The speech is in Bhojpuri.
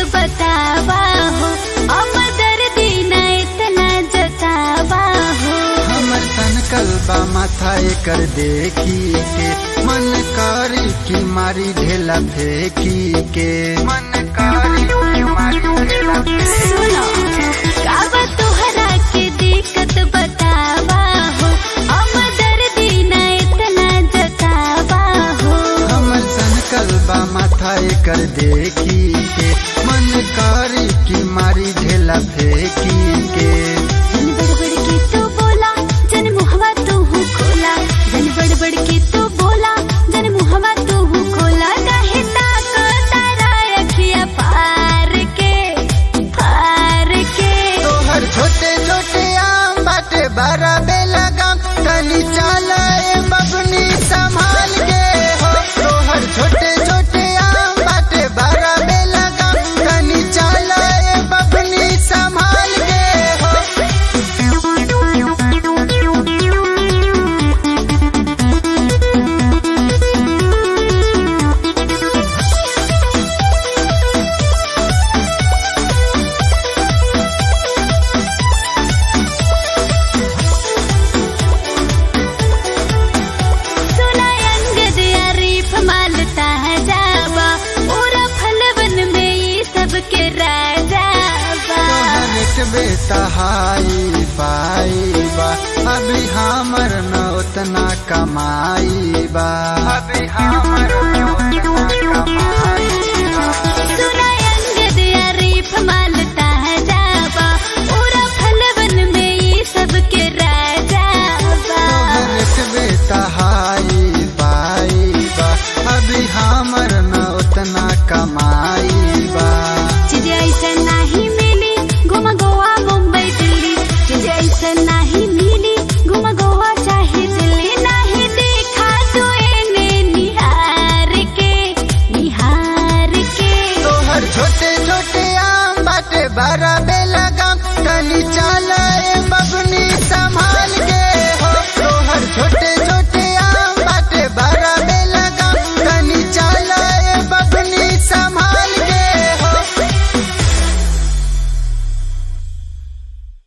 बतावा हो अब दर्दी न इतना जतावा हो हमर तन कलबा माथा एकर देखी के मन करी की मारी ढेला फेंकी के मन करी की मारी ढेला सुनो काबा तोहरा के दिक्कत बतावा हो अब दर्दी न इतना जतावा हो हमर तन कलबा माथा एकर देखी के मन करी की मारी ढेला फेंकी के जन बड़बड़ के तू बोला जन मुहवा तू हूँ खोला जन बड़बड़ के तू बोला जन मुहवा तू हूँ खोला काहे ताको तारा अखिया फार के फार के तोहर छोटे छोटे आम बाटे बड़ा बेला गाम तनी चला ए बबनी संभाल के हो तोहर छोटे छोटे आम बाटे बड़ा बेला गाम तनी चला ए बबनी संभाल के हो सुना अंगद अरीफ मालता है जावा पूरा फलवन में ये सब के राजा बा तोहर एक बेटा हाई पाई बा अभी हमर न उतना कमाई बा अभी हमर न उतना कमाई बा सुना अंगद अरीफ मालता है जावा पूरा फलवन में ये सब के राजा बा तोहर एक बेटा हाई पाई बा अभी हमर न उतना कमा